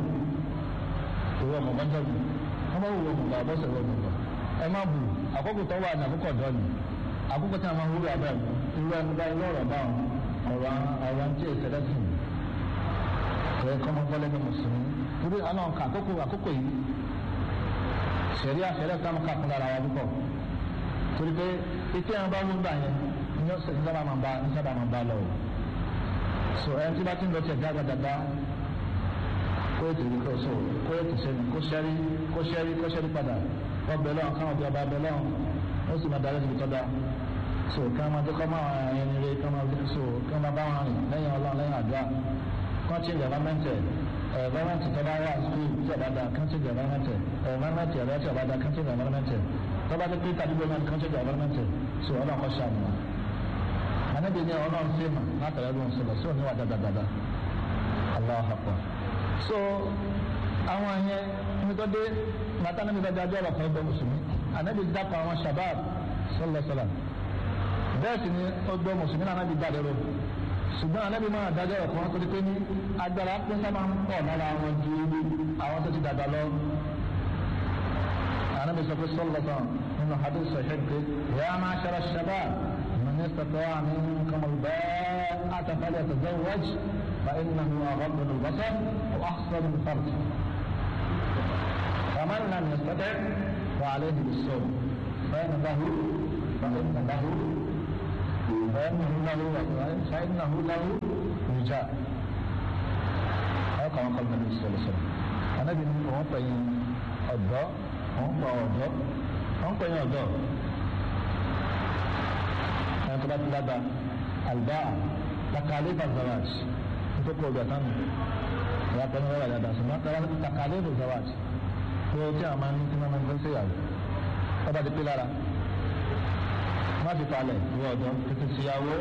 ìwà mùbọ̀ jẹ́bi wọ́n máa wù mùbọ̀ àbọ̀sẹ̀ wọ̀ mùbọ̀ ẹ má bù àkókò tó wà ní àkókò ọ̀dọ́ ni àkókò tí a máa ń wúlò abẹ́ irú ẹni bá ilé ọ̀rọ̀ báwọn ọ̀rọ̀ àwọn tí èsì lẹ́sìn ẹ̀ kọ́mọ gbọ́lẹ́ ní mùsùlùmí irú àwọn nǹkan àkókò àkókò yìí sẹ̀rí àfẹ́rẹ́ tá a máa kàkún lára wa púpọ̀ torí pé etí àwọn bá mú gbà yẹn ní ọ̀sẹ̀ ní sábà máa bá ní sábà máa bá lọ o so ẹni tí bá ti ń lọ tẹ̀ dáadáa kó ètò ìlú kó so kó ètò sẹ́ni kó sẹ́rí kó sẹ́rí kó sẹ́rí padà wọ́n bẹ̀ lọ́wọ́ káwọn bí ọba bẹ̀ lọ́wọ́ ó sì máa darí ibi tó dáa so kí wọ́n máa tó kọ́ máa ẹni rẹ kí wọ́n máa so kí wọ́n máa bá wọn rìn lẹ́yìn ọlọ́run lẹ́yìn àdúrà kí wọ́n ti lè rọ́mẹ́ntẹ̀ ẹ̀rọ́mẹ́ntì tó bá wà skul tí ọba da kí wọ́n ti lè rọ́mẹ́ntẹ̀ ẹ̀rọ́mẹ́ntì ẹ̀rọ́ tí ọba da kí wọ́n ti lè rọ́mẹ́ntẹ̀ tó bá ti pé tàbí gbọ́dọ̀ kí wọ́n ti lè rọ́mẹ́ntẹ̀ so ọlọ́run kọ́ ṣàmù wọn. ànábì ní ọlọ́run sí mà látàrí ọdún sọlọ sí òní wà dáadáa Allahu Akbar so àwọn yẹn nítorí dé màtá níbi bá dájọ́ ọ̀rọ̀ kan gbọ́ mùsùlùmí ànábì dápọ̀ àwọn shabab sọlọ́sọlá bẹ́ẹ̀ sì ni ó gbọ́ mùsùlùmí náà ànábì dáadé ro ṣùgbọ́n ànábì máa dájọ́ ọ̀rọ̀ kan torí pé ní agbára pín sábà ń pọ̀ lára àwọn ju àwọn tó ti dàgbà lọ. ànábì sọ pé sọlọ́sọ nínú hadith sahih pé yà máa ṣara shabab من استطاع منكم الباءة فليتزوج فإنه أغض البصر وأحسن الفرج فمن لم يستطع فعليه بالصوم فإن له فإن له فإنه له فإنه له وجاء أو كما قال النبي صلى الله عليه وسلم أنا بن òun pẹ̀yìn ọ̀dọ́ òun pa ọ̀dọ́ òun pẹ̀yìn ọ̀dọ́ ẹni tó bá ti lába àlùbá takalé bazawaj nítorí kó o gbà tán ìyá pẹ̀lú ọ̀rọ̀ àdàdà ṣùgbọ́n takalé bazawaj pé tí a máa ń tí wọ́n máa ń gbé séyàwó ọba ti pé lára má fi palẹ̀ ìwọ ọ̀dọ́ tètè síyàwó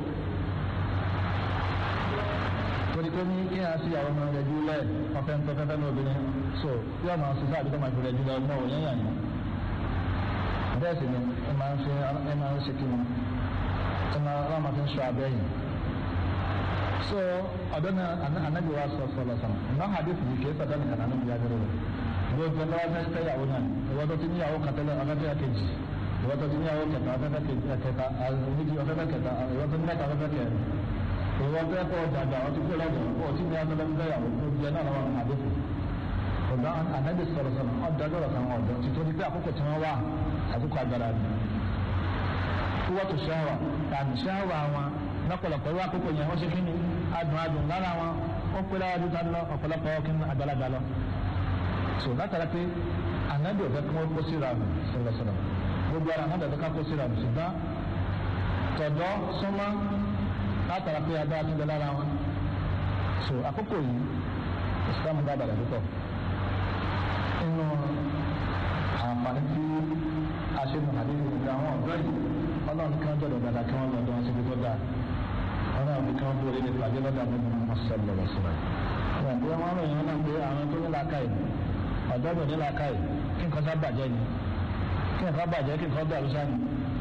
torí pé ní kí a síyàwó máa rẹ̀ jùlẹ̀ ọ̀fẹ́ ń tọ́fẹ́fẹ́ ní obìnrin so bí ọmọ sísá àbí tọ́mọ ìfẹ́ rẹ̀ jùlẹ̀ ọmọ òun yẹn yàn yín bẹ́ẹ̀ sì ni ẹ máa ń ṣe ẹ máa ń ṣe kí ni ẹ máa wọ́n máa fi ń ṣọ abẹ́ yìí so ọ̀dọ́ náà anabi wa sọ sọ lọ́sàn náà hadith yìí kì í sọ̀dọ́ nìkan anabi yá bẹ̀rẹ̀ rẹ̀ gbogbo ẹgbẹ́ wọn fẹ́ yàwó náà ìwọ́n tó ti níyàwó kàtẹ́lẹ̀ ọ̀fẹ́fẹ́ kejì ìwọ́n tó ti níyàwó kẹta ọ̀fẹ́fẹ́ kẹta méjì ọ̀fẹ́fẹ́ kẹta ìwọ́n tó ní mẹ́ta ọ̀fẹ́fẹ́ kẹrin ìwọ́n tó ẹ̀kọ́ ọ̀jàgbà ọtí kó lọ́dọ̀ ó ti ní ọ̀fẹ́fẹ́ yàwó tó di ẹ̀ náà lọ́wọ́ àdéhùn ọ̀gá ànábì sọ̀rọ̀ sọ̀rọ̀ ọ̀dọ́gbọ̀rọ̀ kan ọ̀dọ́ títorí pé àkókò tí wọ́n wà àkókò agbára ni kúwọ́ tó ṣáwà tàbí ṣáwà wọn lọ́pọ̀lọpọ̀ irú àkókò yẹn wọ́n ṣe kí ni adùn adùn lára wọn ó pé lára dúdú lọ ọ̀pọ̀lọpọ̀ kí ni àgbàlagbà lọ so látara pé ànábì ọ̀fẹ́ kí wọ́n kó síra sọ̀rọ̀ sọ̀rọ̀ gbogbo ara ànábì ọ̀fẹ́ ká kó síra ṣùgbọ́n tọ̀dọ̀ súnmọ́ látara pé agbára tó ń bẹ lára wọn so àkókò yìí islam dábàdà púpọ̀ nínú àǹfààní tí a ṣe mọ̀ àdéhùn ìgbà àwọn ọ̀dọ́ yìí ọlọ́run kí wọ́n jọ̀dọ̀ dáadáa kí wọ́n lọ́dọ̀ wọn síbi tó dáa ọlọ́run kí wọ́n dúró lé pàdé lọ́dọ̀ àwọn ọmọ ọmọ sọ́ọ̀lù lọ́wọ́ síra wọn bí wọ́n ròyìn wọn náà pé àwọn tó ní làákàyè ọ̀dọ́ tó ní làákàyè kí nǹkan sá bàjẹ́ ni kí nǹkan bàjẹ́ kí nǹkan dàrú sáà ni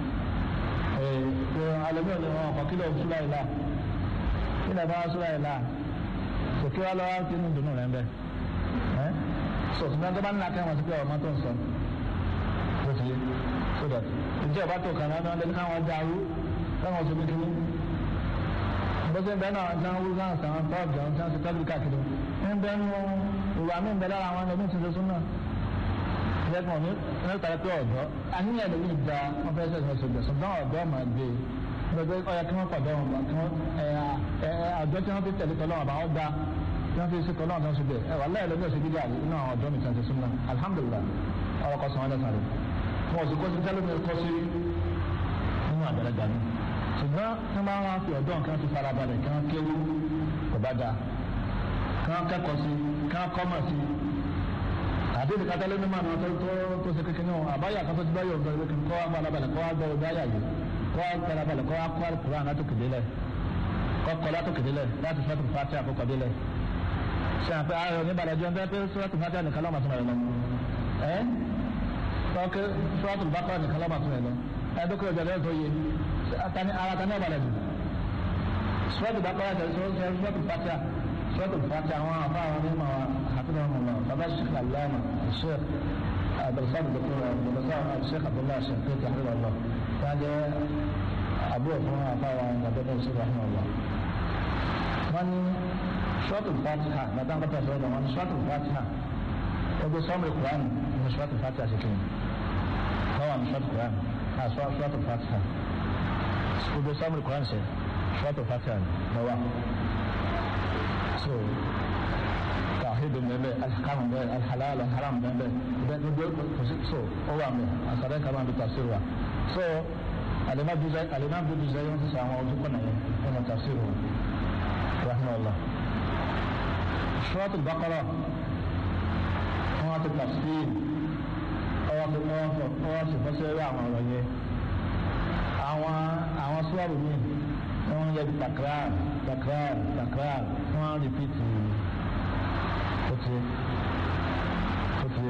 pé alẹ́bí ọ̀dọ̀ wọn ọkọ̀ kílọ̀ súra ìlà kílẹ̀ bá súra ìlà sòkè wa lọ́wọ́ tí inú dùnú rẹ̀ ń bẹ́ ẹ́ sọ̀tún náà tó bá ń lakẹ́ wọn sí pé ọmọ tó ń sọ tó ti yé so that ìjẹ́ ìbá tó kàn án lẹ́nu káwọn dàrú káwọn sọ kékeré bọ́sẹ̀ bẹ́ẹ̀ náà tí wọ́n wú sáà sàn tó ọ̀jọ̀ tí wọ́n ti tọ́jú káàkiri ń bẹ́ nu ìwà mi ń bẹ lára àwọn ẹni tí ń ṣe súnà lẹ́gbọ̀n ní nípa pé ọ̀dọ́ àníyàn lè ní ìgbà wọn fẹ́ sẹ́sẹ̀ sọ̀gbẹ̀ ṣùgbọ́n ọ̀dọ́ máa gbé gbogbo ọ̀yà kí wọ́n pàdé wọn bá kí wọ́n àjọ tí wọ́n fi tẹ̀lé tọ́lọ́wọ́n bá wọ́n da tí wọ́n fi ṣe tọ́lọ́wọ́n tó ń ṣe bẹ́ẹ̀ ẹ̀ wà láyé lọ́gbẹ́ ṣe gíga inú àwọn ọ̀dọ́ mi kan ṣe súnmọ́ alhamdulilah ọ̀rọ̀ kọ́ sọ̀rọ̀ lẹ́sàn rẹ̀ wọn ò sì kọ́ sí tẹ́lẹ̀mí kọ́ sí nínú àgbàlagbà mi ṣùgbọ́n tí wọ́n máa fi ọ̀dọ́ nǹkan ti fara balẹ̀ kí wọ́n kéwú kò bá dáa kí wọ́n kẹ́kọ̀ọ́ sí kí wọ́n kọ́ mọ̀ sí àdéhùn kátàlẹ́ ní màá tó tó tó ṣe kékeré wọn àbáyà kan tó ti báyọ̀ ọ̀dọ́ ìwé kan kọ́ wá balabalẹ̀ kọ́ wá gbọ́ ọdọ́ ayà yìí kọ́ wá balabalẹ̀ kọ́ wá kọ́ àlùkùrán látòkè délẹ̀ kọ́ kọ́ látòkè délẹ̀ láti sọ́tù fàtí àkọ́kọ́ délẹ̀ ṣe àpẹ ayọ̀ níbalẹ̀ jẹun tẹ́ pé sọ́tù fàtí nìkan lọ́mọ tún rẹ̀ lọ ẹ́ tọ́kẹ́ sọ́tù bákọ́ nìkan lọ́mọ tún rẹ̀ lọ ẹ́ dókè ọjọ́ lẹ́yìn tó yẹ ara tani ọ̀balẹ̀ jù sọ́tù bákọ́ sọ́tù fàtí سورة الفاتحة وما أعطاه مما حفظهم الله فما الشيخ العلامة الشيخ عبد الصمد الدكتور عبد الرزاق الشيخ عبد الله الشنقيطي حفظه الله كان أبوه فما أعطاه عند عبد الله الشيخ رحمه الله من سورة الفاتحة ما دام قد سورة من سورة الفاتحة وده صوم القرآن من سورة الفاتحة سكين هو من سورة القرآن ها سورة الفاتحة وده صوم القرآن سورة الفاتحة نواه so tawhid bẹbẹ alikamu bẹ alhalal alharam bẹbẹ bẹ gbogbo kosi so o wa mẹ asare kama bi tafsir wa so alima duzai alima bi duzai wọn sisan àwọn ọdún kọnà yẹn wọn ma tafsir wa rahmanulah surat al-baqara wọn ti tafsir ọwọ́ ti wọ́n fọ ọwọ́ sì fọ́ sẹ́rẹ́ àwọn ọ̀rọ̀ yẹn àwọn àwọn suwaru mi wọ́n yẹ takrar takrar takrar wọ́n rìpítì kòtì kòtì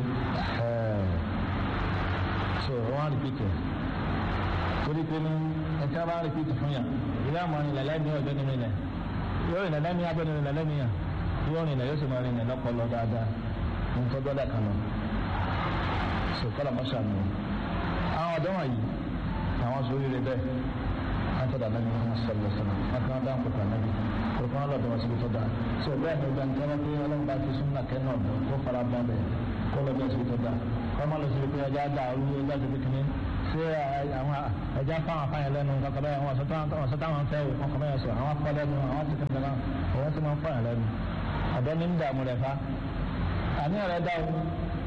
so wọ́n rìpítì torí pé ní ẹ̀ka bá rìpítì fún yà ìlà àmọ́ ni lẹ́lẹ́ mi ọ̀dọ́ nínú ilẹ̀ yóò rìn lẹ́lẹ́ mi abẹ́ nínú lẹ́lẹ́ mi yà yóò rìn lẹ́ yóò sì máa rìn lẹ́ lọ́pọ̀lọ́ dáadáa ní tó dọ́là kan lọ so kọ́lá mọ́ṣá mi àwọn ọ̀dọ́ wọ̀nyí àwọn sọ oríire bẹ́ẹ̀ antara nabi muhammad sallallahu alaihi wasallam maka wọn dáhùn kókò anabi kókò wọn lọ́dọ̀ wọn síbi tó dáa so bẹ́ẹ̀ ni ọgbà nǹkan wọn pé Ọlọ́run bá ti súnmọ́ kẹ náà dùn kó fara balẹ̀ kó lọ́dọ̀ síbi tó dáa kó má lọ síbi pé ọjà dà arú ọjà síbi kìíní ṣé àwọn ẹja fáwọn afáyàn lẹ́nu kankan bẹ́ẹ̀ wọn sọ táwọn fẹ́ wọn kàn bẹ́ẹ̀ sọ àwọn afọ lẹ́nu àwọn ti kankan náà òun ti máa ń fáyàn lẹ́nu ọ̀dọ́ ní ń dààmú rẹ̀ fa àníyàn rẹ̀ dá o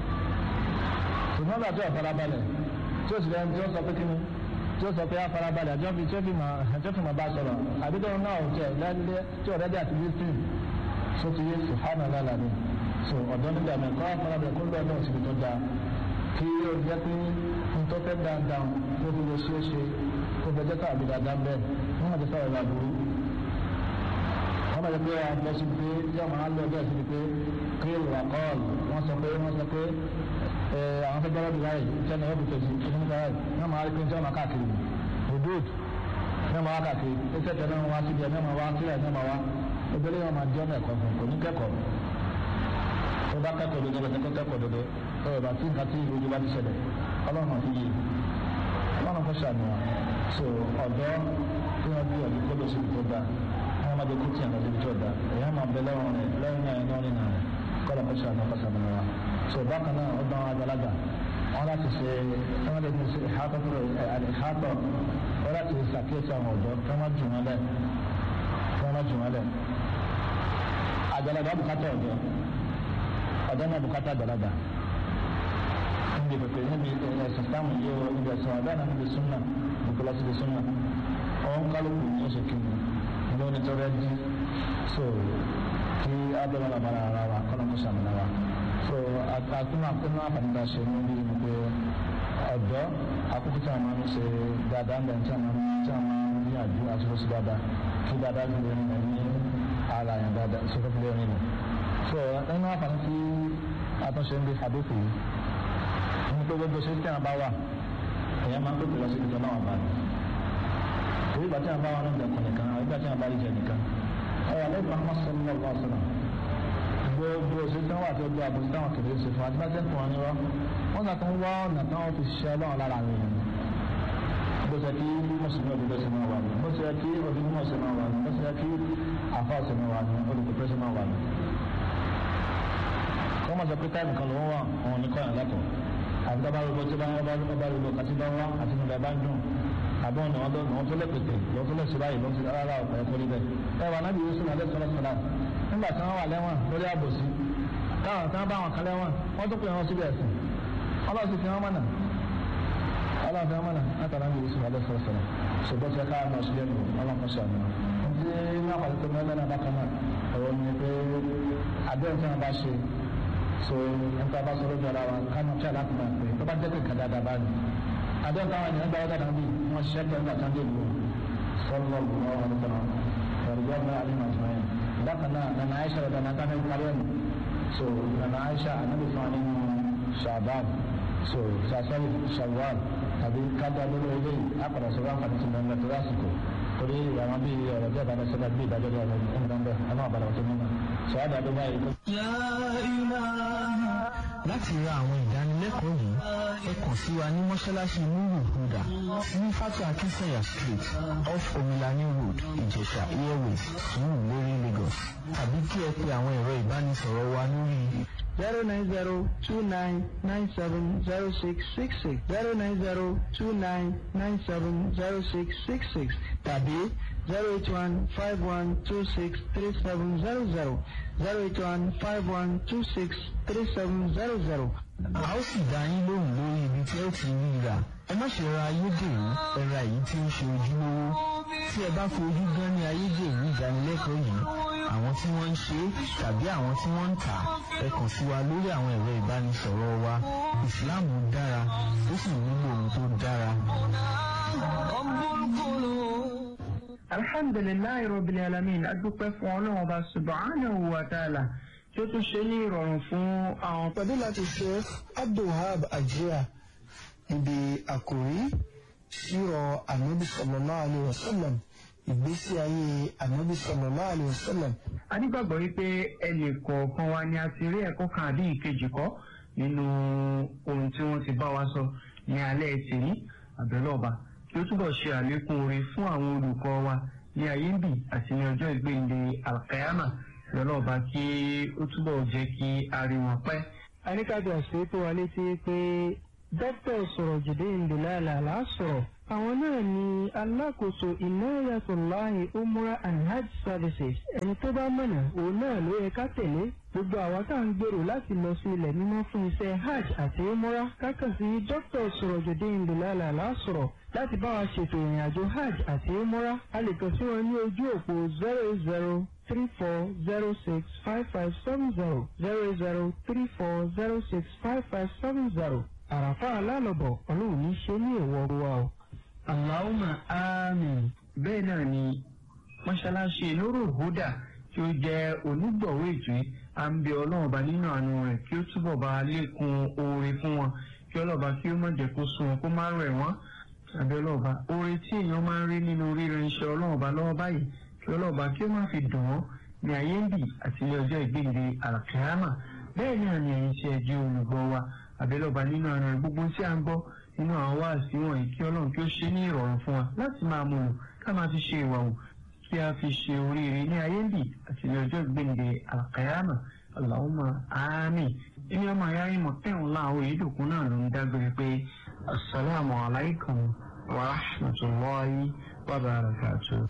ṣùgbọ́n bàtí ọ̀ farabalẹ̀ tí ó sì lẹ́nu tí ó sọ pé kíni tí ó sọ pé á farabalẹ̀ àjọ fi tí ó fi máa tí ó fi máa bá sọ̀rọ̀ àbídọ́ náà ò tẹ̀ lẹ́lẹ́ tí ọ̀rẹ́ dí àti lísìn so ti yé sùhánà lálàá ni so ọ̀dọ́ nígbà mi kọ́ farabalẹ̀ kó lọ́ọ̀ náà síbi tó dáa kí ó jẹ́ pé ntọ́ fẹ́ dáadáa ló fi lè ṣeé ṣe kó fẹ́ jẹ́ káàbí dáadáa bẹ́ẹ̀ wọ́n máa ti sọ̀rọ̀ ìlà burú wọ́n máa ti pé wọ́n lọ sí pé yóò máa lọ bẹ́ẹ̀ sí pé kílò àkọọ́lù wọ́n sọ pé wọ́n sọ pé àwọn fẹ́ gbọ́dọ̀ bíi láyé ìtẹ́nu ọ̀bù kejì ìdílé láyé wọ́n máa rí pé tí wọ́n máa káàkiri hudud ní wọ́n máa wá káàkiri iṣẹ́ tẹ̀lé wọn wá síbi ẹ̀ ní wọ́n máa wá sílẹ̀ ní wọ́n máa wá ebile wọn máa jọ́ ẹ̀kọ́ fún kò ní kẹ́kọ̀ọ́ tó bá kẹ́kọ̀ọ́ dodo lọ́sẹ̀ kó kẹ́kọ̀ọ́ dodo ẹ̀ bá tí nǹkan tí ìròyìn bá ti ṣẹlẹ̀ ọlọ́run àti yìí ọlọ́run kò ṣàníyàn so ọ̀dọ́ tí wọ́n bí ọ̀dọ́ kó lọ síbi tó dáa wọ́n máa jẹ́ kó tiẹ̀ lọ síbi tó dáa èèyàn máa bẹ lẹ́wọ̀n rẹ̀ lẹ́yìn náà iná nínú rẹ̀ kọ́lọ̀ kó ṣàníyàn kó ṣàníyàn wa so bákan náà ọdún àwọn àgbàlagbà wọn láti ṣe wọn lè ṣe ìhátọ́ ìhátọ́ wọn láti ṣàkíyèsí àwọn ọ̀dọ́ kí wọ́n jù wọn lẹ̀ kí wọ́n jù wọn lẹ̀ àgbàlagbà bùkátà ọ̀dọ́ ọ̀dọ́ náà bùkátà àgbàlagbà níbi pèpè níbi ẹ̀sìn sáàmù yìí ó níbi ẹ̀sìn ọ̀dọ́ náà níbi súnà níbi lọ síbi súnà ọ̀hún kálukú ní oṣù kìíní ní onítọ́rẹ́ dí so kí abẹ́rẹ́ wà bára ara wa kọ́nà kó sàmìnà wa so àkúnú àkúnú àfàdúrà ṣe ní bí ní pé ọ̀dọ́ àkókò tí a máa ń ṣe dáadáa ń bẹ̀ tí a máa ń tí a máa ń ní àjú àti lọ́sí dáadáa kí dáadáa ń lè rìn ní ara yẹn dáadáa sókè fi lè rìn ní. so ẹnu àfàdúrà tí àtúnṣe ń bí àdókò yìí ní pé gbogbo ṣe tí a bá wà èèyàn máa ń pèpè lọ sí ìjọ náà bá ní. èyí ìgbà tí a bá wà náà dẹkùn nìkan àwọn ìgbà tí a bá rí jẹ nìkan. ọ̀rọ̀ àlẹ́ ìgbà máa sọ ní ọgbà ọ̀sán náà. gbogbo ṣe tí wọ́n wà tó gbé àbòsí táwọn kìlẹ̀ ṣe fún àtibá tẹ́kùn wọn ni wọ́n. wọ́n kà tó ń wá ọ̀nà táwọn fi ṣiṣẹ́ ọlọ́run lára àwọn èèyàn. bó ṣe kí mùsùlùmí òdodo ṣe máa wà ní. bó ṣe kí onímọ̀ ṣe máa wà ní. bó ṣe kí àfa ṣe máa wà ní. olùkọ́ ṣe máa wà ní. kọ́mọ̀ sọ pé táìmù kan ló ń wà òun ní kọ́yàn lẹ́kọ̀ọ́ àti bá rúbọ tí bá bá rúbọ bá rúbọ kàtí bá wá àti nígbà bá ń dùn àbọ̀ ọ̀nà ọdún ọ̀hún tó lẹ́pẹ̀tẹ̀ lọ́wọ́ tó lẹ́sẹ̀ báyìí lọ́sẹ̀ rárá ọ̀pọ̀ ẹ̀kọ́ rí bẹ́ẹ̀. ẹ wà nábì yusuf alẹ́ sọ́lá sọ́lá nígbà tí wọ́n wà lẹ́wọ̀n lórí àbòsí táwọn tí wọ́n bá wọn kan lẹ́wọ̀n wọ́n tó pè wọ́n síbi ẹ̀sìn ọlọ́sìn fi wọ́n mọ̀nà ọlọ́sìn fi wọ́n mọ̀nà látara nábì yusuf alẹ́ sọ́lá sọ́lá ṣùgbọ́n tí a ká lọ sílẹ̀ nù ọlọ́kọ̀ sàmì ní wọ́n pàṣẹ tó mẹ́lẹ́ náà bákan náà ọ̀rọ̀ ni pé àdéhùn tí wọ́n bá ṣe so nípa bá sọ lójú ara wa kánú tí aláàfin máa pè tó bá jẹ́ kéka dáadáa bá ní. adéhùn táwọn ènìyàn gba ọjà náà bí wọ́n ṣiṣẹ́ pé nígbà tí wọ́n dé ìlú sọ́lọ́ ọ̀gbọ̀n ọ̀rọ̀ ọ̀rọ̀ ọ̀rọ̀ ọ̀rọ̀ ọ̀rọ̀ àlẹ́ màá sọ yẹn. bákan náà nana aisha ọ̀dà náà ká ní parí ẹ̀mí so nana aisha anabi fún wa nínú shaban so sasari shawwal tàbí kájà lórí ilé àpàdà sọ̀rọ̀ àǹfààní ti mẹ́rin lẹ́tọ́ lásìkò torí àwọn bíi ọ̀rọ̀ bí ọ̀dà sọ́dà bíi ìdájọ́ bí ọ̀rọ̀ ìgbàgbọ́ ọlọ́run àbàlà ọ̀tún nínú sọ àdàdo báyìí láti ra àwọn ìdánilẹ́kọ̀ọ́ yìí ẹ kàn sí wa ní mọ́ṣáláṣí nuru huda ní fatu akinsanya street off omilani road ìjẹ̀ṣà airways sùúrù lórí lagos tàbí kí ẹ pe àwọn ẹ̀rọ ìbánisọ̀rọ̀ wa lórí zero nine zero two nine nine seven zero six six six zero nine zero two nine nine seven zero six six six tàbí zero eight one five one two six three seven zero zero zero eight one five one two six three seven zero zero. a ó sì dá yín lóhùn lórí ibi tí ẹ ti rí rà ẹ má ṣe ra ayédèrú ẹ ra èyí tí ó ṣe ojúlówó tí ẹ bá fojú gan ní ayédèrú ìdánilẹ́kọ̀ọ́ yìí àwọn tí wọ́n ń ṣe tàbí àwọn tí wọ́n ń tà ẹ kàn sí wa lórí àwọn ẹ̀rọ ìbánisọ̀rọ̀ wa ìsìláàmù dára ó sì nílò ohun tó dára. alhamdulilayi rabbil alamin adúpẹ́ fún ọlọ́run ọba subhanahu wa ta'ala tí ó tún ṣe ní ìrọ̀rùn fún àwọn pẹ̀lú láti ṣe abdulhab ajia níbi àkòrí sírọ̀ anabi sallallahu alayhi wa sallam ìgbésí ayé anabi sallallahu alayhi wa sallam. a nígbàgbọ́ wípé ẹnì kọ̀ọ̀kan wa ni a ti rí ẹ̀kọ́ kan àbí ìkejì kọ́ nínú ohun tí wọ́n ti bá wa sọ ní alẹ́ tèmi àbẹ̀lọ́ọ̀ba kí ó túbọ̀ ṣe àlékún oore fún àwọn olùkọ́ wa ní ayé ń bì àti ní ọjọ́ ìgbéǹde alkayama àbẹ̀lọ́ọ̀ba kí ó túbọ̀ jẹ́ kí a rí wọn pẹ́. a ní ká bí àṣírí tó wa létí pé dókítà sọ̀rọ̀jìdé ìdìlálà lásọ̀rọ̀ àwọn náà ni alákòóso ìnáyàtọ̀láhìn umrah and hajj services ẹni tó bá mọ̀nà òun náà ló yẹ ká tẹ̀lé gbogbo àwọn tá à ń gbèrò láti lọ sí ilẹ̀ mímọ́ fún iṣẹ́ hajj àti umrah kákan sí dókítà sọ̀rọ̀jìdé ìdìlálà lásọ̀rọ̀ láti bá wa ṣètò ìrìn àjò hajj àti umrah a lè kàn sí wọn ní ojú òpó zero zero three four zero six five five seven zero zero zero three four zero six five five seven zero àràfà alálọ̀bọ̀ ọlọ́run ní ṣe ní èèwọ̀ wa o. Allahumma àmín bẹ́ẹ̀ náà ni mọ́ṣáláṣí lóró húdà tí ó jẹ́ onígbọ̀wọ́ ètò yìí à ń bẹ ọlọ́run ọba nínú àánú rẹ̀ kí ó túbọ̀ bá lékun oore fún wọn kí ọlọ́ba kí ó má jẹ́ kó sún wọn kó má rẹ̀ wọ́n àbí ọlọ́ba oore tí èèyàn máa ń rí nínú ríran iṣẹ́ ọlọ́run ọba lọ́wọ́ báyìí kí ọlọ́ba kí ó má fi dùn wọ́n ní ayé ń bì àti ní ọjọ́ ìgbéǹde àlàkìyámà bẹ́ẹ̀ náà ni ẹ̀yin tí ẹ jẹ́ olùgbọ́ wa àbẹ́lọ́ba nínú àná gbogbo tí a ń gbọ́ nínú àwọn wáàsí wọ̀nyí kí ọlọ́run kí ó ṣe ní ìrọ̀rùn fún wa láti máa mú un ká máa fi ṣe ìwà wò kí a fi ṣe oríire ní ayé ń bì àti ní ọjọ́ ìgbéǹde àlàkìyámà Allahumma àmín ẹni ọmọ ayá yín mọ̀ tẹ̀wọ̀n láàárọ̀ yìí dòkun náà ló ń dágbére pé asalaamu alaykum wa rahmatulahi wa barakatuh.